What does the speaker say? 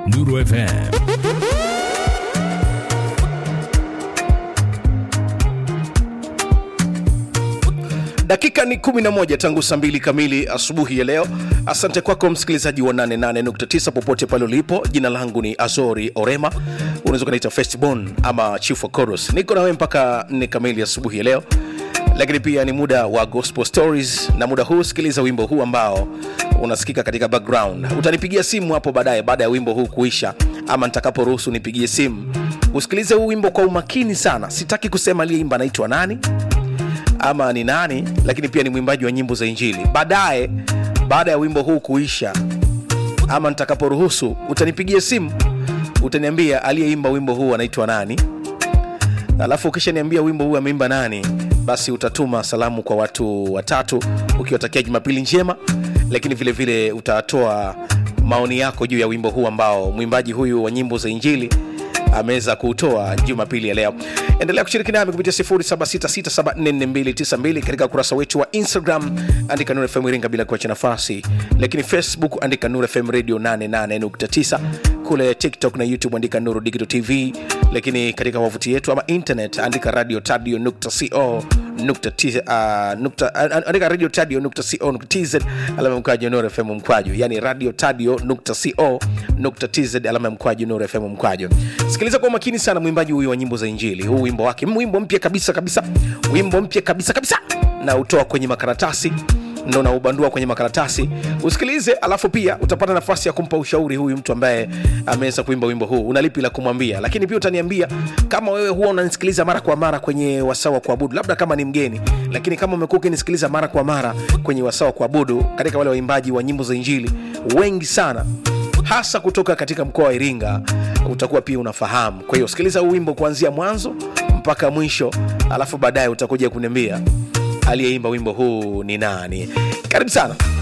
Nuru FM. dakika ni 11 tangu saa mbili kamili asubuhi ya leo asante kwako msikilizaji wa 88.9 popote pale ulipo jina langu ni azori orema unaweza ukanaita festbon ama chief wa Chorus. niko nawe mpaka 4 kamili asubuhi ya leo lakini pia ni muda wa gospel stories na muda huu sikiliza wimbo huu ambao unasikika katika background utanipigia simu hapo baadaye baada ya wimbo huu kuisha ama nitakaporuhusu nipigie simu usikilize huu wimbo kwa umakini sana sitaki kusema aliyeimba anaitwa nani ama ni nani lakini pia ni mwimbaji wa nyimbo za injili baadaye baada ya wimbo huu kuisha ama nitakaporuhusu utanipigia simu utaniambia aliyeimba wimbo huu anaitwa nani alafu ukishaniambia wimbo huu ameimba nani basi utatuma salamu kwa watu watatu ukiwatakia jumapili njema lakini vile vile utatoa maoni yako juu ya wimbo huu ambao mwimbaji huyu wa nyimbo za injili ameweza kuutoa jumapili ya leo endelea kushiriki nami kupitia 0766744292 katika ukurasa wetu wa instagram andika nur fm iringa bila kuacha nafasi lakini facebook andika nur fm radio 88.9 kule tiktok na youtube andika nuru digital tv lakini katika wavuti yetu ama internet andika radio tadio nukta co nukta t- ah, nukta- ah, andika radio tadio nukta co nukta tz alama ya mkwaju nuru fm mkwaju yani radio tadio nukta co nukta tz alama ya mkwaju nuru fm mkwaju sikiliza kwa umakini sana mwimbaji huyu wa nyimbo za injili huu wimbo wake wimbo mpya kabisa kabisa wimbo mpya kabisa kabisa na utoa kwenye makaratasi ndo naubandua kwenye makaratasi usikilize alafu pia utapata nafasi ya kumpa ushauri huyu mtu ambaye ameweza kuimba wimbo huu unalipi la kumwambia lakini pia utaniambia kama wewe huwa unanisikiliza mara kwa mara kwenye wasaa wa kuabudu labda kama ni mgeni lakini kama umekuwa ukinisikiliza mara kwa mara kwenye wasaa wa kuabudu katika wale waimbaji wa nyimbo za injili wengi sana hasa kutoka katika mkoa wa iringa utakuwa pia unafahamu kwa hiyo sikiliza huu wimbo kuanzia mwanzo mpaka mwisho alafu baadaye utakuja kuniambia aliyeimba wimbo huu ni nani karibu sana